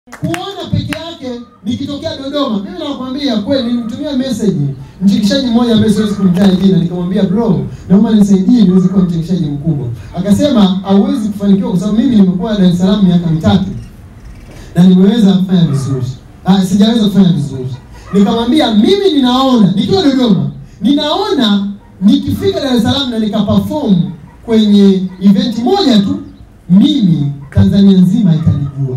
kuona peke yake nikitokea Dodoma. Mimi nakwambia kweli, nilimtumia message mchekeshaji mmoja ambaye siwezi kumtaja jina, nikamwambia bro, naomba nisaidie niweze kuwa mchekeshaji mkubwa. Akasema hauwezi kufanikiwa kwa sababu mimi nimekuwa Dar es Salaam miaka mitatu na nimeweza kufanya vizuri. Ah, sijaweza kufanya vizuri. Nikamwambia mimi ninaona nikiwa Dodoma, ninaona nikifika Dar es Salaam na nikaperform kwenye event moja tu, mimi Tanzania nzima itanijua.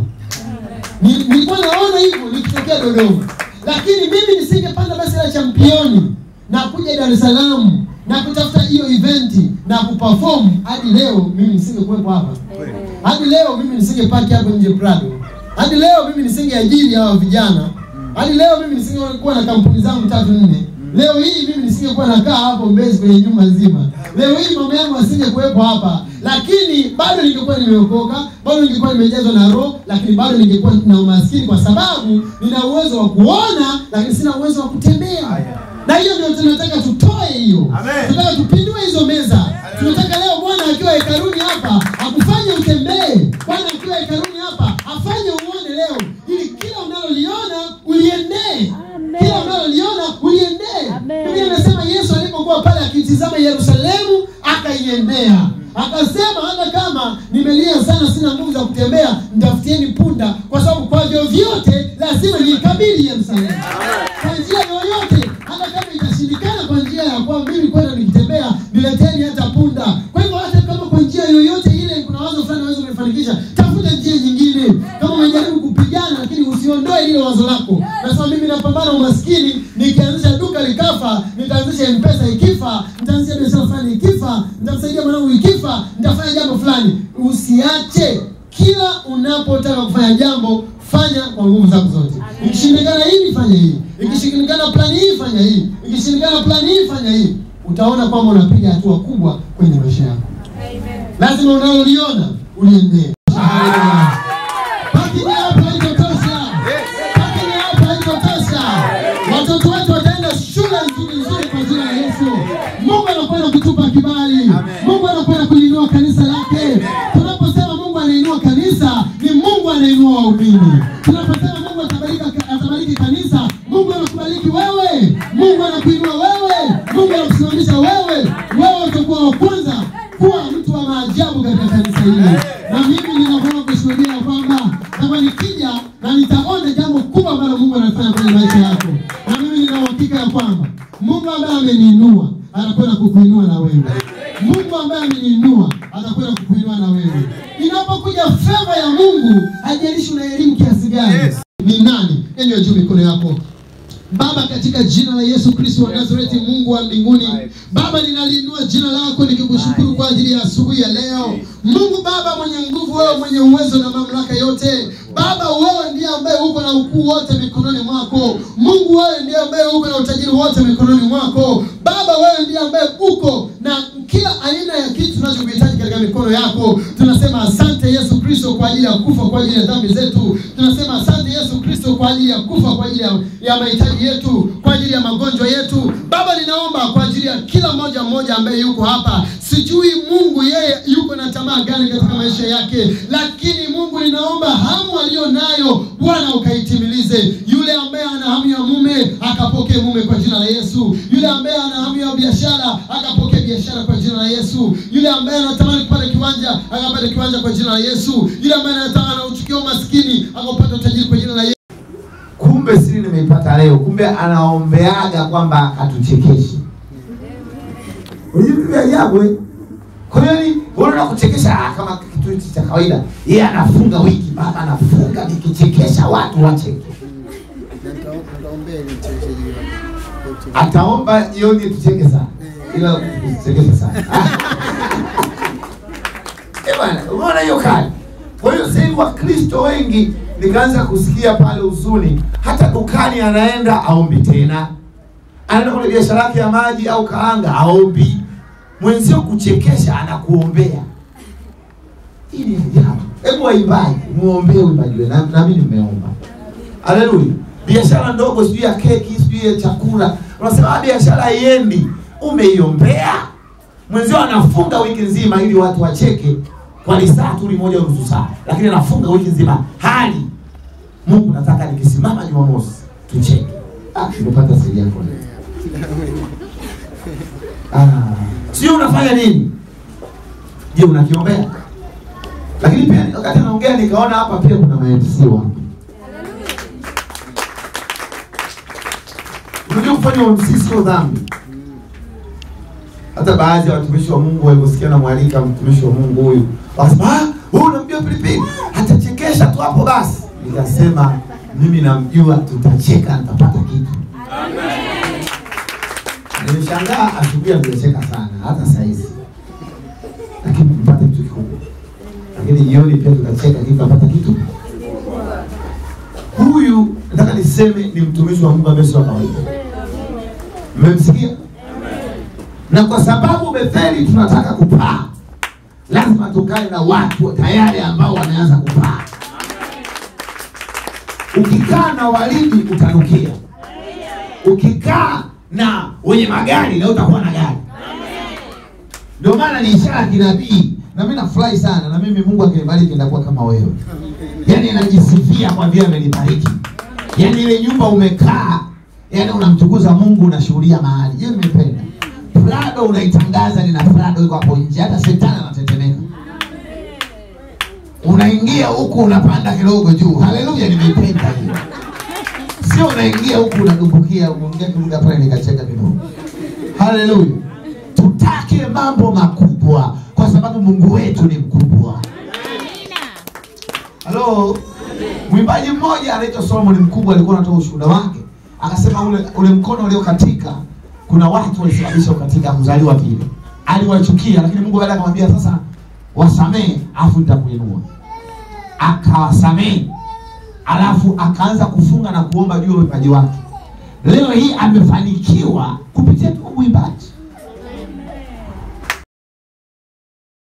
Ni- Nilikuwa naona hivyo nikitokea Dodoma, lakini mimi nisingepanda basi la championi na kuja Dar es Salaam na kutafuta hiyo eventi na kuperform hadi leo, mimi nisingekuwepo hapa hadi leo mimi nisingepaki hapo nje Prado, hadi leo mimi nisingeajiri hawa vijana, hadi leo mimi nisingekuwa na kampuni zangu tatu nne. Leo hii mimi nisingekuwa nakaa hapo Mbezi kwenye nyumba nzima. Leo hii mama yangu asingekuwepo hapa, lakini bado ningekuwa nimeokoka, bado ningekuwa nimejazwa na Roho, lakini bado ningekuwa na umaskini, kwa sababu nina uwezo wa kuona, lakini sina uwezo wa kutembea. Na hiyo ndio tunataka tutoe hiyo, Amen. tunataka tupindue hizo meza. Tunataka leo Bwana akiwa hekaluni hapa akufanye utembee. Bwana akiwa hekaluni hapa afanye uone leo, ili kila unaloliona uliendee, Amen. kila unaloliona uliendee. Amen. Biblia inasema Yesu alipokuwa pale akitizama Yerusalemu akaiendea, akasema hata kama nimelia sana, sina nguvu za kutembea, mtafutieni punda, kwa sababu kwa vyovyote lazima niikabili Yerusalemu kwa njia yoyote, hata kama itashindikana kwa njia ya kwa mimi kwenda nikitembea, nileteni hata punda. Kwa hivyo hata kama kwa njia yoyote ile kuna wazo fulani unaweza kulifanikisha, tafuta njia nyingine. Kama umejaribu kupigana, lakini usiondoe ile wazo lako. Nasema mimi napambana umaskini, nikianzisha duka likafa, nitaanzisha mpesa ikifa, nitaanzisha biashara fulani ikifa, nitamsaidia mwanangu ikifa, nitafanya jambo fulani. Usiache kila unapotaka kufanya jambo fanya kwa nguvu zako zote. Ikishindikana hii fanya hii, ikishindikana plani hii fanya hii, ikishindikana plani hii fanya hii. Utaona kwamba unapiga hatua kubwa kwenye maisha yako. Lazima unaloliona uliendee. Lakini hapa haitotosha, lakini hapa haitotosha. Watoto wetu wataenda shule nzuri nzuri kwa jina la Yesu. Mungu anakwenda kutupa kibali, Mungu anakwenda kuliinua kanisa lake. Tunaposema Mungu anainua kanisa, ni Mungu anainua waumini. Tunaposema Mungu atabariki, atabariki kanisa, Mungu anakubariki wewe, Mungu anakuinua wewe, Mungu anakusimamisha wewe. Wewe utakuwa wa kwanza kuwa mtu wa maajabu katika kanisa hili, na mimi ninakwenda kushuhudia ya kwamba kama nikija na nitaona jambo kubwa ambalo Mungu anafanya kwenye maisha yako, na mimi nina uhakika ya kwamba Mungu ambaye ameniinua anakwenda kukuinua na wewe. Mungu ambaye ameniinua atakwenda kukuinua na wewe. Inapokuja feva ya Mungu, haijalishi una elimu kiasi gani, Yes. ni nani? Nyanyua juu mikono yako. Baba, katika jina la Yesu Kristo wa Nazareti, Mungu wa mbinguni, Baba, ninaliinua jina lako nikikushukuru kwa ajili ya asubuhi ya leo. Mungu Baba mwenye nguvu, wewe mwenye uwezo na mamlaka yote, Baba, wewe ndiye ambaye uko na ukuu wote mikononi mwako. Mungu, wewe ndiye ambaye uko na utajiri wote mikononi mwako. Baba, wewe ndiye ambaye uko na kila aina ya kitu tunachokuhitaji katika mikono yako. Tunasema asante Yesu Kristo kwa ajili ya kufa kwa ajili ya dhambi zetu. Tunasema asante Yesu Kristo kwa ajili ya kufa kwa ajili ya, ya mahitaji yetu, kwa ajili ya magonjwa yetu. Baba, ninaomba kwa ajili ya kila mmoja mmoja ambaye yuko hapa. Sijui Mungu yeye yuko na tamaa gani katika maisha yake, lakini Mungu ninaomba hamu aliyo nayo Bwana ukaitimilize. Yule ambaye ana hamu ya mume akapokee mume kwa jina la Yesu. Yule ambaye ana hamu ya biashara akapokee biashara kwa jina la Yesu. Yule ambaye anatamani kupata kiwanja akapata kiwanja kwa jina la Yesu. Yule ambaye anataka anauchukia umaskini akapata utajiri kwa jina la Yesu. kumbe siri nimeipata leo kumbe anaombeaga kwamba atuchekeshe Unajua vya ajabu eh? kwa hiyo ni unaona kuchekesha ah, kama kitu hichi cha kawaida yeye anafunga wiki baba anafunga nikichekesha watu wacheke nitaombea ili mchekeshaji wako. ataomba jioni tucheke sana ila usichekeshe sana Eh bwana umeona hiyo kali kwa hiyo sasa hivi wakristo wengi nikaanza kusikia pale huzuni hata dukani anaenda aombi tena anaenda kwenye biashara yake ya maji au kaanga aombi mwenzio kuchekesha anakuombea hii ni ajabu hebu waimbaji muombee uimbaji wenu na nami nimeomba haleluya biashara ndogo sijui ya keki sijui ya chakula unasema "Ah, biashara haiendi umeiombea mwenzio anafunga wiki nzima ili watu wacheke kwa lisaa tu limoja nusu saa lakini anafunga wiki nzima hali Mungu nataka nikisimama Jumamosi tucheke. Ah, nimepata siri yako. Ah, sio unafanya nini? Je, unakiombea? Lakini pia wakati anaongea nikaona hapa pia kuna ma-MC wangu. Unajua kufanya MC sio dhambi. Hata baadhi ya watumishi wa Mungu waliposikia namwalika mtumishi wa Mungu huyu, wakasema ah, huyu unamjua Pilipili, atachekesha tu hapo basi. Nikasema mimi namjua, tutacheka, nitapata kitu. Nimeshangaa asubuhi amecheka sana, hata saizi, lakini mpate kitu kikubwa. Lakini jioni pia tutacheka, lakini tutapata kitu. Huyu nataka niseme ni mtumishi wa Mungu ambaye sio wa kawaida. Mmemsikia? na kwa sababu Betheli tunataka kupaa, lazima tukae na watu tayari ambao wameanza kupaa. Ukikaa na walidi utanukia, ukikaa na wenye magari na utakuwa na gari. Ndio maana ni ishara ya kinabii, na mimi nafurahi sana, na mimi Mungu akinibariki nitakuwa kama wewe, yaani najisifia kwa vile amenibariki, yaani ile nyumba umekaa, yaani unamtukuza Mungu, unashuhudia mahali. Hiyo nimependa. Prado unaitangaza nina Prado iko hapo nje, hata shetani anatetemeka. Unaingia huku unapanda kidogo juu. Haleluya, nimeipenda hiyo. Sio unaingia huku unadumbukia, unaongea kiruga pale nikacheka kidogo. Haleluya. Tutake mambo makubwa kwa sababu Mungu wetu ni mkubwa. Halo. Mwimbaji mmoja anaitwa Solomon Mkubwa alikuwa anatoa ushuhuda wake. Akasema ule ule mkono uliokatika kuna watu walisababisha katika kuzaliwa vile. Aliwachukia, lakini Mungu baada akamwambia sasa wasamee, afu nitakuinua. Akawasamee, alafu akaanza kufunga na kuomba juu ya vipaji wake. Leo hii amefanikiwa kupitia tu